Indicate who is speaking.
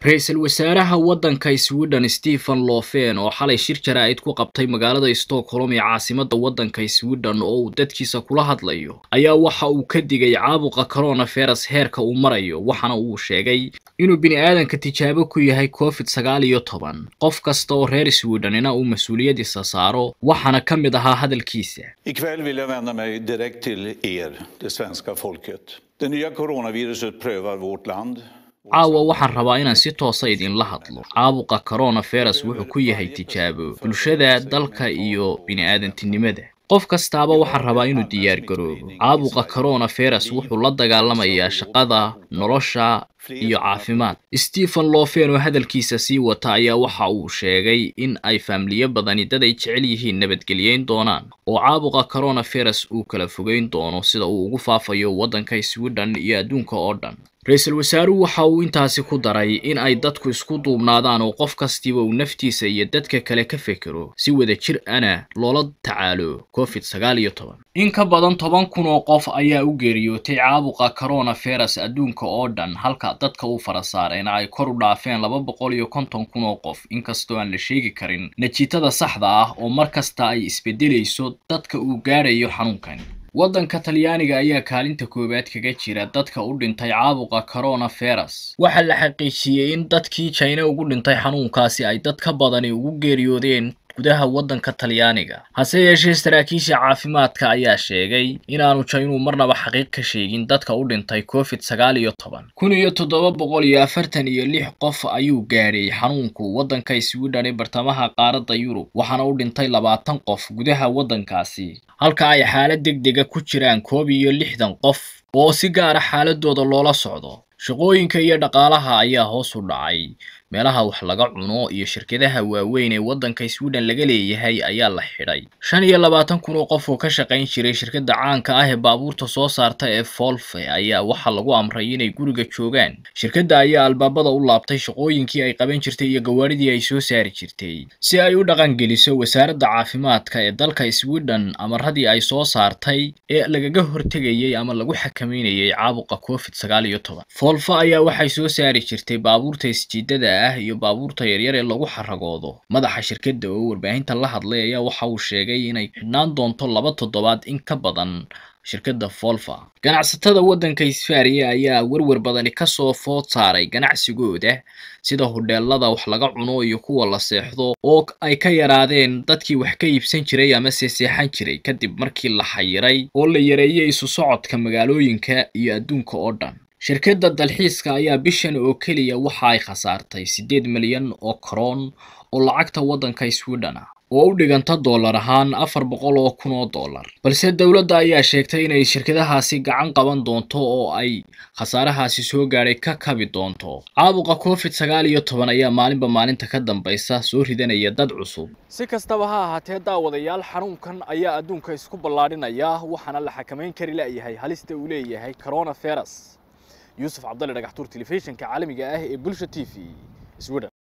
Speaker 1: ra-iisul wasaaraha waddanka sweden stephen lofen oo xalay shir jaraa'id ku qabtay magaalada stockholm ee caasimadda waddanka sweden oo uu dadkiisa kula hadlayo ayaa waxa uu ka digay caabuqa coronavirus heerka uu marayo waxaana uu sheegay inuu bini aadanka tijaabo ku yahay covid sagaal iyo toban qof kasta oo reer swedenina uu mas-uuliyadiisa saaro waxaana ka mid ahaa hadalkiisa
Speaker 2: Ikväll vill jag vända mig direkt till er, det svenska folket. Det nya coronaviruset prövar vårt land.
Speaker 1: caawa waxaan rabaa inaan si toosa idinla hadlo caabuqa coronavirus wuxuu ku yahay tijaabo bulshada dalka iyo bini-aadantinimada qof kastaaba waxaan rabaa inuu diyaar garoobo caabuqa coronavirus wuxuu la dagaalamayaa shaqada nolosha iyo caafimaad stephen lofen oo hadalkiisa sii wata ayaa waxa uu sheegay in ay faamiliyo badani dad ay jecel yihiin nabadgelyeyn doonaan oo caabuqa coronavirus uu kala fogeyn doono sida uu ugu faafayo waddanka sweden iyo adduunka oo dhan ra-iisul wasaaruhu waxa uu intaasi ku daray in ay dadku isku duubnaadaan oo qof kastiba uu naftiisa iyo dadka kale ka fekero si wada jir ana loola tacaalo covid sagaal iyo toban in ka badan toban kun oo qof ayaa u geeriyootay caabuqa coronavirus adduunka oo dhan halka dadka u fara saareen ay kor u dhaafeen laba boqol iyo konton kun oo qof inkastoo aan la sheegi karin najiitada saxda ah oo mar kasta ay isbedelayso dadka uu gaadhayo xanuunkan waddanka talyaaniga ayaa kaalinta koowaad kaga jira dadka u dhintay caabuqa coronavirus waxaa la xaqiijiyey in dadkii jina ugu dhintay xanuunkaasi ay dad ka badani ugu geeriyoodeen gudaha waddanka talyaaniga hase yeeshee saraakiisha caafimaadka ayaa sheegay inaanu jaynuu marnaba xaqiiq ka sheegin dadka u dhintay covid sagaal iyo toban kun iyo toddoba boqol iyo afartan iyo lix qof ayuu gaadhay xanuunku waddanka sweden ee bartamaha qaaradda yurub waxaana u dhintay labaatan qof gudaha waddankaasi halka ay xaalad deg dega ku jiraan koob iyo lixdan qof oo si gaara xaaladooda loola socdo shaqooyinka iyo dhaqaalaha ayaa hoos u dhacay meelaha wax laga cuno iyo shirkadaha waaweyn ee waddanka sweden laga leeyahay ayaa la xidhay shan iyo labaatan kun oo qof oo ka shaqayn jiray shirkadda caanka ah ee baabuurta soo saarta ee folfe ayaa waxaa lagu amray inay guriga joogaan shirkadda ayaa albaabada u laabtay shaqooyinkii ay qaban jirtay iyo gawaaridii ay soo saari jirtay si ay u dhaqangeliso wasaaradda caafimaadka ee dalka sweden amaradii ay soo saartay ee lagaga hortegayay ama lagu xakameynayay caabuqa covid sagaal iyo toban folfe ayaa waxay soo saari jirtay baabuurta isjiidada ah iyo baabuurta yaryar ee lagu xaragoodo madaxa shirkadda oo warbaahinta la hadlay ayaa waxa uu sheegay inay xidhnaan doonto laba toddobaad in ka badan shirkadda folfa ganacsatada waddanka isfaariya ayaa werwer badani kasoo food saaray ganacsigooda sida hodheelada wax laga cuno iyo kuwa la seexdo oo ay ka yaraadeen dadkii wax ka iibsan jiray ama seeseexan jiray kadib markii la xayiray oo la yareeyay isu socodka magaalooyinka iyo adduunka oo dhan shirkadda dalxiiska ayaa bishan oo keliya waxa ay khasaartay siddeed milyan oo karoon oo lacagta waddanka sweden ah oo u dhiganta dollar ahaan afar boqol oo kun oo dollar balse dowladda ayaa sheegtay inay shirkadahaasi gacan qaban doonto oo ay khasaarahaasi soo gaadhay ka kabi doonto caabuqa covid sagaal iyo toban ayaa maalinba maalinta ka dambaysa soo ridanaya dad cusub
Speaker 3: si kastaba ha ahaatee daawadayaal xanuunkan ayaa adduunka isku ballaadhinaya waxaana la xakamayn kari la'yahay halista uu leeyahay coronavirus yuusuf cabdalle dhagaxtuur telefishinka caalamiga ah ee bulsha t v sweden